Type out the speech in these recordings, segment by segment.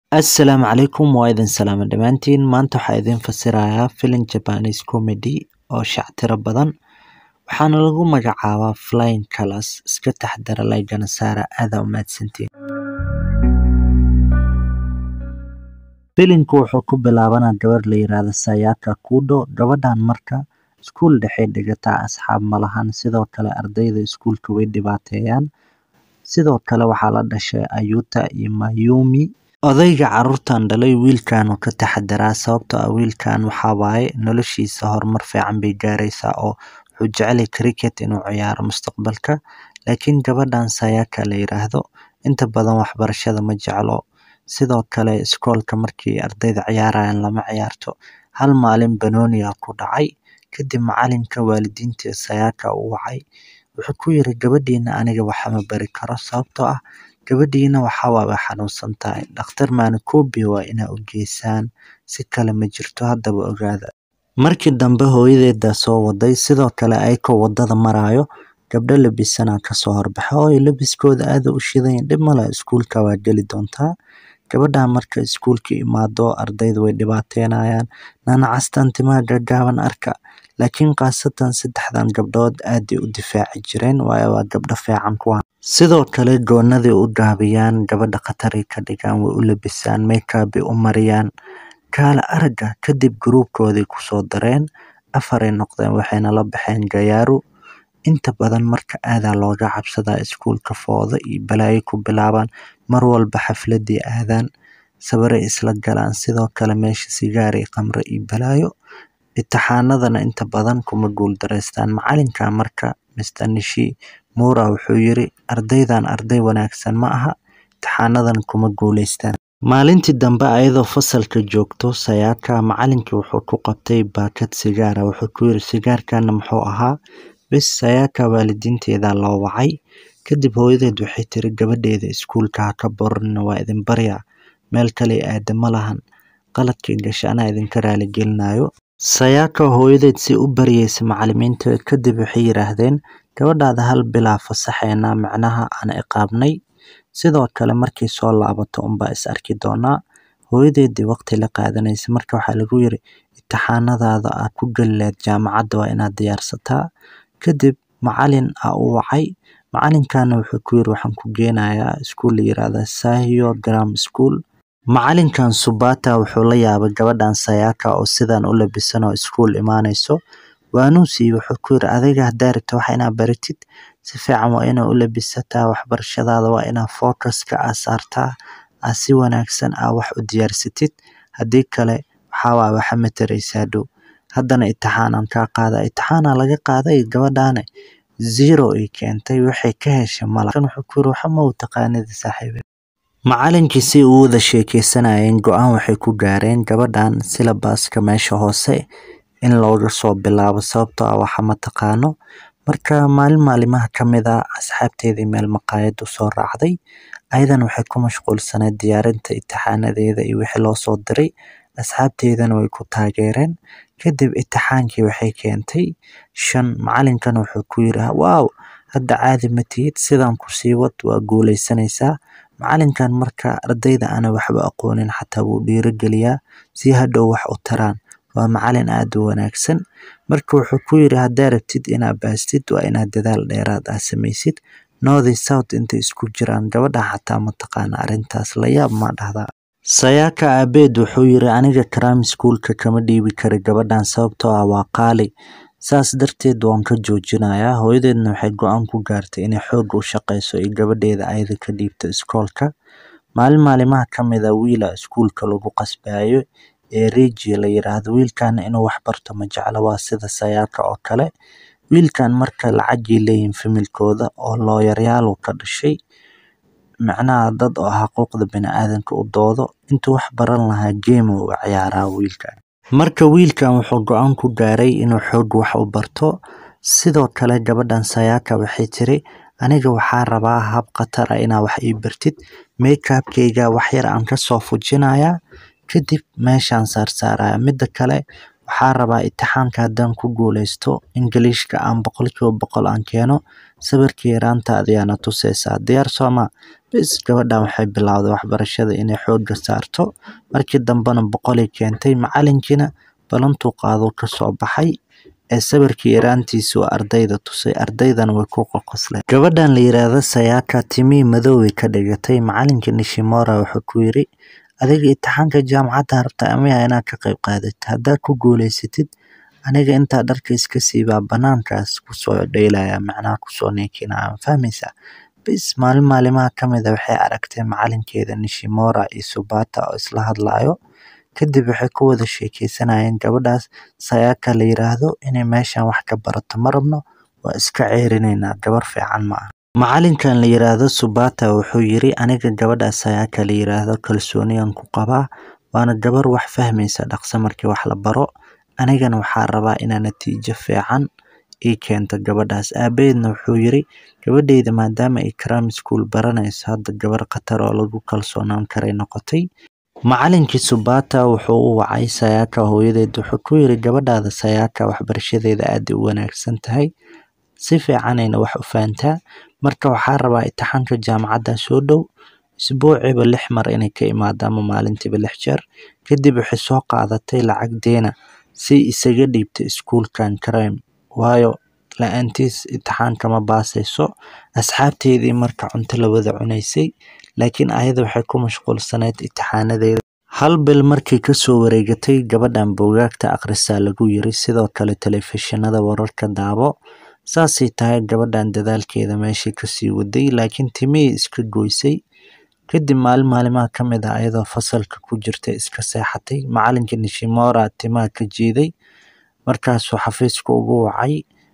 Assalaamu calaykum waa idin salaama dhammaantiin maanta waxaa idin fasirayaa filim Japanese comedy oo shactiro badan waxaana lagu magacaabaa Flying Colours iska taxdara laygana saara aada u mahadsantiin filimku wuxuu ku bilaabanaa gabar la yiraahdo Sayaka Kudo gabadhan marka iskuul dhexe dhigataa asxaab malahan sidoo kale ardayda iskuulka way dhibaateeyaan sidoo kale waxaa la dhashay Ayuta iyo Mayumi odayga caruurtan dhalay wiilkan uu ka taxadaraa sababtoo ah wiilkan waxaa waaye noloshiisa horumar fiican bay gaaraysaa oo wuxuu jecel yahay cricket inuu ciyaaro mustaqbalka laakiin gabadhan Sayaka la yiraahdo inta badan waxbarashada ma jeclo sidoo kale iskoolka markii ardayda ciyaarayaan lama ciyaarto hal maalin banooniga ku dhacay kadib macalinka waalidiinta Sayaka uu wacay wuxuu ku yiri gabadhiina aniga waxma bari karo sababtoo ah gabadhiina waxaa waa way xanuunsan tahay dhakhtar Maanakubi waa inaa u geysaan si kale ma jirto haddaba ogaada markii dambe hooyadeeda soo waday sidoo kale ayakoo wadada maraayo gabdho labisanaa kasoo horbaxa oo labiskooda aada u shidan dhib male iskuulka waa geli doontaa gabadhan marka iskuulka imaado ardayda way dhibaateynayaan nanacastan timaha gaagaaban arka laakiin khaasatan saddexdan gabdhood aaday u difaaci jireen waayo waa gabdho fiican kuwan sidoo kale goonadii u gaabiyaan gabadha khataray ka dhigaan way u labisaan makeup bay u mariyaan kaala aragga kadib gruubkoodii kusoo dareen afaray noqdeen waxayna la baxeen gayaaru inta badan marka aadaa looga cabsadaa iskuulka fooda iyo balaayo ku bilaabaan mar walba xafladii aadaan sabaray isla galaan sidoo kale meesha sigaari khamre iyo balaayo imtixaanadana inta badan kuma guuldareystaan macalinka marka Mr Nishi Mura wuxuu yiri ardaydan arday wanaagsan ma aha imtixaanadan kuma guuleystaan maalintii dambe ayadoo fasalka joogto Sayaka macalinkii wuxuu ku qabtay baakad sigaara wuxuu ku yiri sigaarkana muxuu ahaa bis Sayaka waalidiinteeda loo wacay kadib hooyadeed waxay tiri gabadheeda iskuulka ha ka borin waa idin baryaa meel kale aada ma lahan qaladkii gashay anaa idinka raali gelinayo Sayaka hooyadeed si u baryaysa macalimiinta kadib waxay yiraahdeen gabadhaada hal bilaa fasaxeena macnaha aan ciqaabnay sidoo kale markay soo laabato unbaa is arki doonaa hooyadeedii waqti la qaadanaysa marka waxaa lagu yiri imtixaanadaada aad ku geli lahayd jaamacadda waa inaad diyaarsataa kadib macalin aa u wacay macalinkana wuxuu ku yiri waxaan ku geenayaa iskuul la yiraahdo Sahio Grammar School macalinkan Subata wuxuu la yaabay gabadhan Sayaka oo sidan u labisan oo iskuul imaanayso waanuusi wuxuu ku yiri adiga haddaa rabto wax inaad baratid si fiican waa inaa u labisataa waxbarashadaada waa inaa focuska aa saartaa aa si wanaagsan aa wax u diyaarsatid haddii kale waxaa waa waxa mataraysaa dhow haddana imtixaanan kaa qaada imtixaana laga qaaday gabadhaane zero ay keentay waxay ka heshay mala wuxuu ku yiri waxa ma u taqaanida saaxiibe macalinkii si uu wada sheekeysanayeen go-aan waxay ku gaareen gabadhan silabaska meesha hoose in looga soo bilaabo sababtoo ah waxa ma taqaano marka maalin maalimaha ka mid ah asxaabteedii meel maqaayad u soo raacday ayadan waxay ku mashquulsaneyd diyaarinta imtixaanadeeda iyo wixii loo soo diray asxaabteedana way ku taageereen kadib imtixaankii waxay keentay shan macalinkan wuxuu ku yiri waaw hadda caadi ma tihid sidan ku sii wad waa guuleysanaysaa macalinkan marka ardayda ana waxba aqoonin xataa wuu dhiirigeliyaa si hadhow wax u taraan waa macalin aada u wanaagsan marka wuxuu ku yiri haddaa rabtid inaad baastid waa inaad dadaal dheeraad ah samaysid north south intay isku jiraan gabadha xataa mataqaana arrintaas la yaab ma dhahdaa Sayaka aabeed wuxuu yiri aniga Kram iskuulka kama dhiibi kara gabadhan sababtoo ah waa qaali saas darteed waan ka joojinayaa hooyadeedna waxay go-aan ku gaartay inay xoog u shaqeyso iyo gabadheeda ayada ka dhiibto iskoolka maalin maalimaha ka mid a wiila iskuulka lagu qasbayo ee Reji la yiraahdo wiilkan inuu wax barto ma jecla waa sida Sayaka oo kale wiilkan marka lacagii leeyihin familkooda oo looyaryaal ka dhashay macnaha dad oo xuquuqda bini'aadanka u doodo intuu wax baran lahaa game uu ciyaaraa wiilkan marka wiilkan wuxuu go-aan ku gaaray inuu xoog wax u barto sidoo kale gabadhan Sayaka waxay tiri aniga waxaa rabaa hab khatar ah inaa wax ii bartid makeupkayga wax yar aan kasoo fujinayaa kadib meeshaan saarsaaraya midda kale waxaa rabaa imtixaanka haddaan ku guuleysto ingiliishka aan boqolkiiba boqol aan keeno sawirkii yaraanta ayaana tuseysaa diyaar sooma bis gabadhan waxay bilowday waxbarashada inay xoogga saarto markii dambena boqolay keentay macalinkiina balantuu qaaduu kasoo baxay ee sawirkii yaraantiisu ardayda tusay ardaydana way ku qoqosleen gabadhan la yiraahdo sayaka timihii madoway ka dhigatay macalinka nishimora wuxuu ku yiri adiga imtixaanka jaamacadda rabta amaya inaad ka qayb qaadatid haddaad ku guuleysatid aniga intaa dharka iska siibaa banaankaas kusoo dheylaya macnaha kusoo neekinaya fahmaysaa bis maalin maalimaha ka mid a waxay aragtay macalinkeeda nishimora iyo subata oo isla hadlayo kadib waxay ku wada sheekeysanayeen gabadhaas sayaka la yiraahdo inay meeshan wax ka barato ma rabno waa iska ceerineynaa gabar fiican ma aha macalinkan la yiraahdo subata wuxuu yiri aniga gabadha sayaka la yiraahdo kalsooniyan ku qabaa waana gabar wax fahmaysa dhaqso markii wax la baro anigana waxaa rabaa inaa natiijo fiican ii keento gabadhaas aabaheedna wuxuu yiri gabadheyda maadaama ay karaam school baranayso hadda gabar khatar oo lagu kalsoonaan karay noqotay macalinkii subata wuxuu u wacay sayaka hooyadeed wuxuu ku yiri gabadhaada sayaka waxbarashadeeda aad u wanaagsan tahay si fiicanayna wax u fahantaa marka waxaa rabaa imtixaanka jaamacadda soo dhow isbuuciiba lix mar inay ka imaado ama maalintiiba lix jeer kadib waxay soo qaadatay lacag deena si isaga dhiibta iskuulkan crime waayo la-aantiis imtixaanka ma baasayso asxaabteedii marka cunto la wada cunaysay laakiin ayada waxay ku mashquulsaneyd imtixaanadeeda hal bil markii kasoo wareegatay gabadhan buugaagta akhrisaa lagu yiri sidoo kale telefishinada wararka daabo saasay tahay gabadhan dadaalkeeda meeshii kasii waday laakiin timihii iska goysay kadib maalin maalimaha ka mid ah ayadoo fasalka ku jirta iska seexatay macalinka nishimora timaha ka jiiday markaasuu xafiiska ugu wacay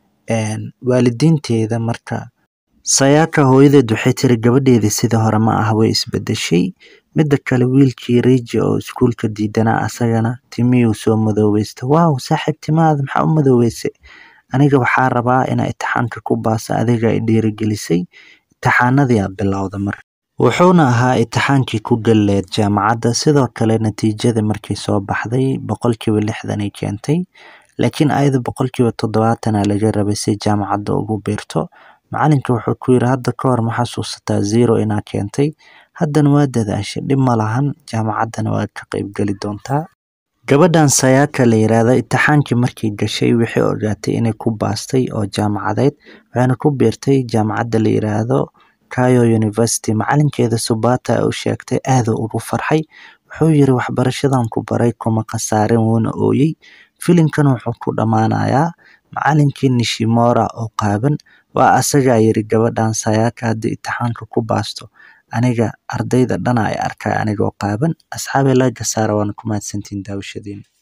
waalidiinteeda marka sayaka hooyadeed waxay tiri gabadheedii sidii hore ma ah way isbedeshay midda kale wiilkii riji oo iskuulka diidanaa asagana timihii soo madoobeystay waaw saaxiib timahaada maxaa u madoobeysay aniga waxaa rabaa inaa imtixaanka ku baasa adiga ay dhiirigelisay imtixaanadii aa bilowda mar wuxuuna ahaa imtixaankii ku galleed jaamacadda sidoo kale natiijada markii soo baxday boqolkiiba lixdan ay keentay laakiin ayada boqolkiiba toddobaatana laga rabay si jaamacadda ugu biirto macalinka wuxuu ku yiri hadda ka hor ma xasuusataa zero inaa keentay haddana waa dadaashay dhib ma lahan jaamacaddana waa ka qaybgeli doontaa gabadhan sayaka la yiraahdo imtixaankii markii gashay waxay ogaatay inay ku baastay oo jaamacadeed waxayna ku biirtay jaamacadda la yiraahdo kayo university macalinkeeda subata u sheegtay aaduu ugu farxay wuxuu yiri waxbarashadan ku baray kuma khasaarin wuuna ooyey filimkan wuxuu ku dhammaanayaa macalinkii nishimora oo qaaban waa asagaa yiri gabadhan sayaka haddii imtixaanka ku baasto aniga ardayda dhana ay arkay anigoo qaaban asxaabay laga saara waana ku mahadsantihiin daawashadiina